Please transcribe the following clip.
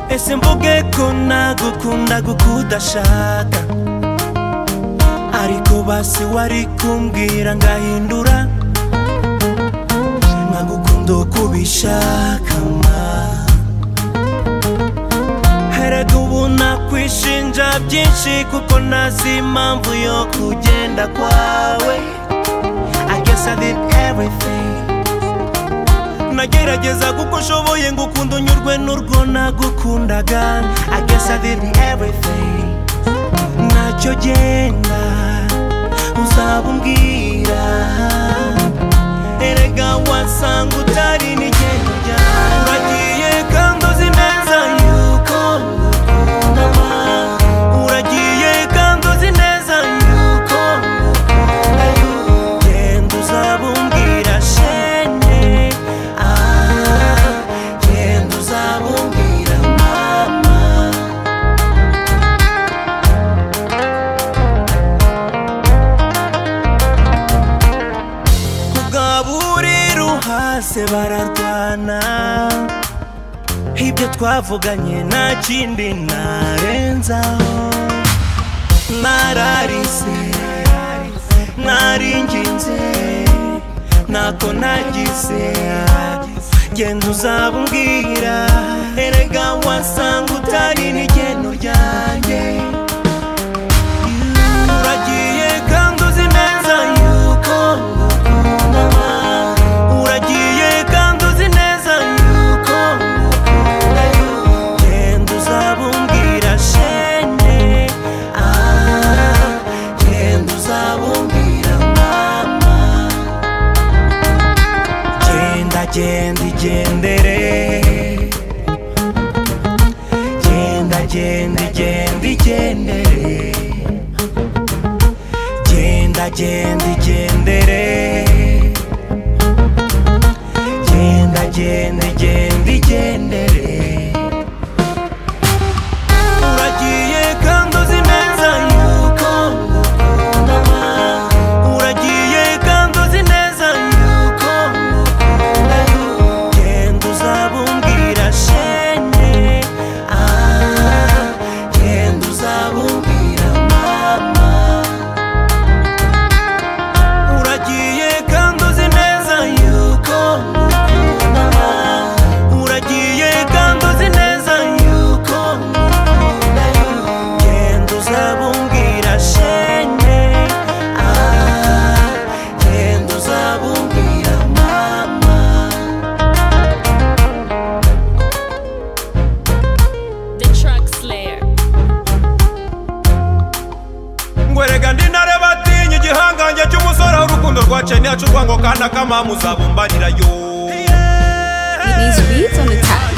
ese mvuge ko nagukunda gukudashaka ariko basi wari kumbwira ngahindura nkagukunda uko ubishaka ma herega ubu nakwishinja byinshi kuko ntazi impamvu yo kugenda kwawe I guess I did everything nagerageza kuko nshoboye ngo ukunde unyurwe n'urwo nagukundaga I guess I did everything ntacyo genda uzaba umbwira erega wasanga utari n'igendo ryawe uragiye kandi uzi neza yuko ngukunda uragiye kandi uzi neza yuko ngukunda genda uzabumbwira shenge ah genda uzabumbwira mama kugaburira uhase bararwana ibyo twavuganye nta kindi narenzaho nararize naringinze ntako nagize genda uzabumbwira erega wasanga utari n'igeno ryanjye uragiye kandi uzi neza yuko ngukunda uragiye kandi uzi neza yuko ngukunda genda uzabumbwira shene ah genda uzabumbwira mama genda genda igendere genda genda igenda igendere genda genda igendere genda genda igenda igendere uragiye kandi uzi neza yuko ngukunda uragiye kandi uzi neza yuko ngukunda genda uzabumbwira shenge ah genda uzabumbwira mama uragiye kandi uzi neza yuko ngukunda uragiye kandi uzi neza yuko ngukunda genda uzabumbwira shenge ah genda uzabumbwira mama The Truck Slayer. ngwerega ndi ntareba atinya igihangange cy'umusore aho urukundo rwaciye ntiyaca urwango kandi akamamuza bumbanira yo These beats on the top.